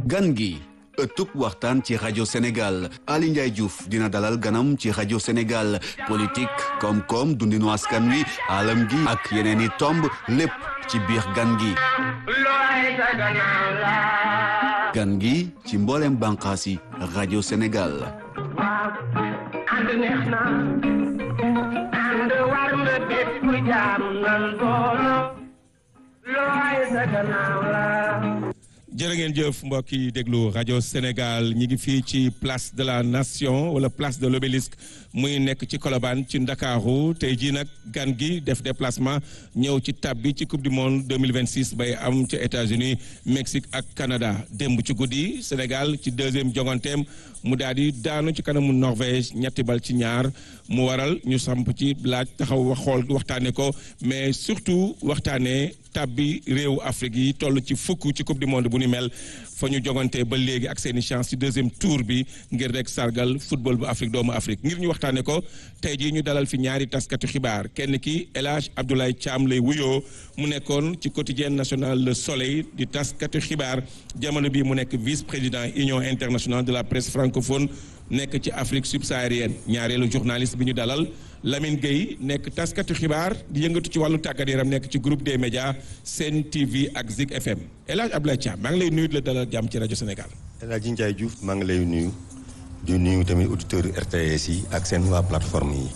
gan gi ëttub waxtaan ci rajo Sénégal Ali Ndiaye Diouf dina dalal ganam ci rajo Sénégal politique koom-koom dundinu askan wi alam gi ak yeneen i tomb lépp ci biir gan gi gan gi ci mboolem bànqaas yi rajo Sénégal jërë ngeen jëf mbokk yi déglu rajo Sénégal ñi ngi fii ci place de la nation wala place de l'obélisque muy nekk ci Colobane ci Ndakaaru tey jii nag gan gi def déplacement ñëw ci tab bi ci coupe du monde 2026 bay am ca États-Unis Mexique ak Canada démb ci guddi Sénégal ci deuxième jonganteem mu daal di daanu ci kanamu Norvège ñetti bal ci ñaar mu waral ñu samp ci laaj taxaw wax xool waxtaane ko mais surtout waxtaane tab bi réewu Afrique yi toll ci fukk ci coupe du monde bu ni mel fa ñu jogante ba léegi ak seeni chance ci deuxième tour bi ngir rek sargal football bu Afrique doomu Afrique ngir ñu waxtaane ko tey jii ñu dalal fi ñaari taskatu xibaar kenn ki El Hadj Abdoulaye Thiam lay wuyoo mu nekkoon ci quotidien national Le Soleil di taskatu xibaar jamono bi mu nekk vice président union internationale de la presse francophone nekk ci Afrique subsaharienne ñaareelu journaliste bi ñu dalal Lamine Gueye nekk taskatu xibaar di yëngatu ci wàllu tàggat yaram nekk ci groupe des médias Sen TV ak Zik FM El Hadj Abdoulaye Thiam maa ngi lay nuyu di la dalal jàmm ci rajo Sénégal. El Hadj Ndiaye Diouf maa ngi lay nuyu di nuyu tamit auditeurs RTS yi ak seen waa plateforme yi.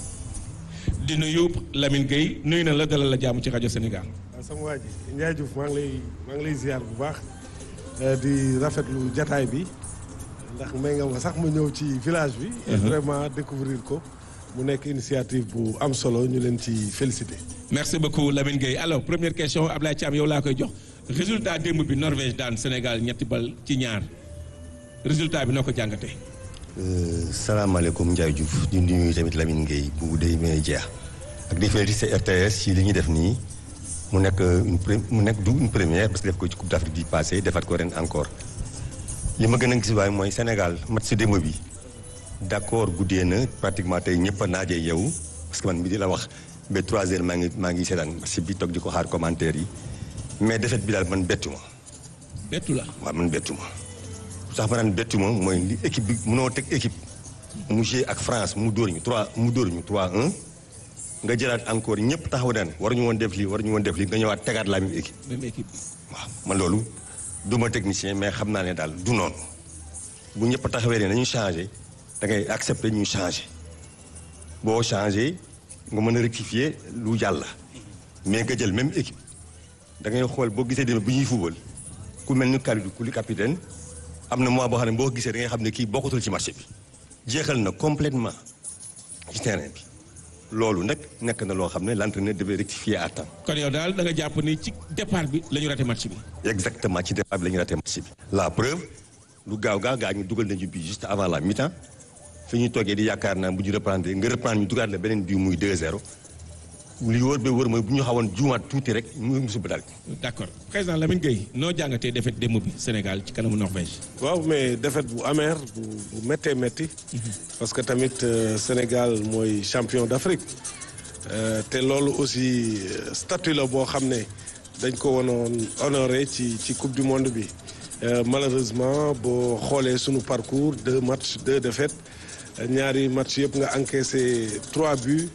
di nuyu Lamine Gueye nuyu na la dalal la jàmm ci rajo Sénégal. waaw sama waa ji Ndiaye Diouf maa ngi lay maa ngi lay ziar bu baax di rafetlu jataay bi ndax may nga ma sax ma ñëw ci village bi. et vraiment découvrir ko. mu nekk initiative bu am solo ñu leen ci félicité. merci beaucoup Lamine Gueye alors première question Ablaye Thiam yow laa koy jox résultat démb bi Norvège daan Sénégal ñetti bal ci ñaar résultat bi noo ko jàngatee. salaamaaleykum Ndiaye Diouf di nuyu tamit Lamine Gueye bu dey may jeex ak di félicité RTS ci li ñuy def nii mu nekk une mu nekk du une première parce que def ko ci Coupe d'Afrique bi passé defaat ko ren encore li ma gën a gis waaye mooy Sénégal match si démb bi. d'accord guddee na pratiquement tey ñëpp a naajee yow parce que man mi di la wax ba trois heures maa ngi maa ngi seetaan match bi toog di ko xaar commentaire yi mais défaite bi daal man bettu ma. bettu la waaw man bettu ma. sax ma naan bettu ma mooy li équipe bi mënoo teg équipe mu joué ak France mu dóor ñu 3 mu dóor ñu 3-1 nga jëlaat encore ñëpp taxaw daan waruñu woon def lii waruñu woon def lii nga ñëwaat tegaat la même équipe. même équipe. waaw man loolu du ma technicien mais xam naa ne daal du noonu bu ñëpp taxawee ne nañu changé. da ngay accepter ñu changer boo changer nga mën a rectifier lu jàll mais nga jël même équipe da ngay xool boo gisee demee bu ñuy fubal ku mel ni Kalidou Koulibaly capitaine am na mois boo xam ne boo gisee da ngay xam ne kii bokkatul ci marché bi jeexal na complètement ci terrain bi loolu nag nekk na loo xam ne l'entraîneur devait rectifier à temps. kon yow daal da nga jàpp ni ci départ bi la ñu raté match bi. exactement ci départ bi la ñu raté match bi. la preuve lu gaaw gaaw gaa ñu dugal nañu bi juste avant la mi-temps. fi ñu toogee di yaakaar naa bu ñu reprendre nga reprendre ñu dugaat la beneen bii muy 2-0 li wóor ba wóor mooy bu ñu xawoon juumaat tuuti rek mu musiba daal. d'accord président Lamine Gueye noo jàngatee défaite démb bi Sénégal ci kanamu Norvège. waaw mais défaite bu amer bu bu méttee métti. parce que tamit Sénégal mooy champion d'Afrique. te loolu aussi statut la boo xam ne dañ ko wanoon honoré ci ci coupe du monde bi malheureusement boo xoolee sunu parcours deux matchs deux défaites. ñaari match yëpp nga encaissé trois buts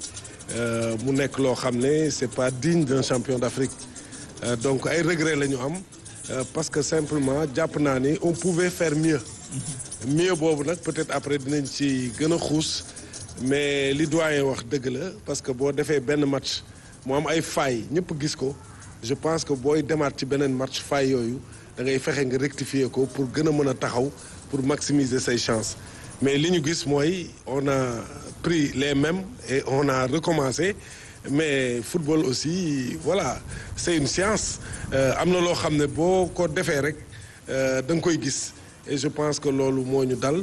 mu nekk loo xam ne c'est pas digne d'un champion d'Afrique donc ay regret la ñu am parce que simplement jàpp naa ni on pouvait faire mieux mieux boobu nag peut-être après dinañ ci gën a xuus mais li doyen wax dëgg la parce que boo defee benn match mu am ay failles ñëpp gis ko je pense que booy demaat ci beneen match failles yooyu da ngay fexe nga rectifier ko pour gën a mën a taxaw pour maximiser say chances mais li ñu gis mooy on a pris les mêmes et on a recommencé mais football aussi voilà c'est une science am na loo xam ne boo ko defee rek da nga koy gis et je pense que loolu moo ñu dal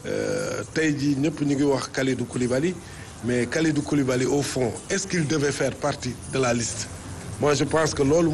tey jii ñëpp ñu ngi wax Kalidou Koulibaly mais Kalidou Koulibaly au fond est-ce qu'il devait faire partie de la liste moi je pense que loolu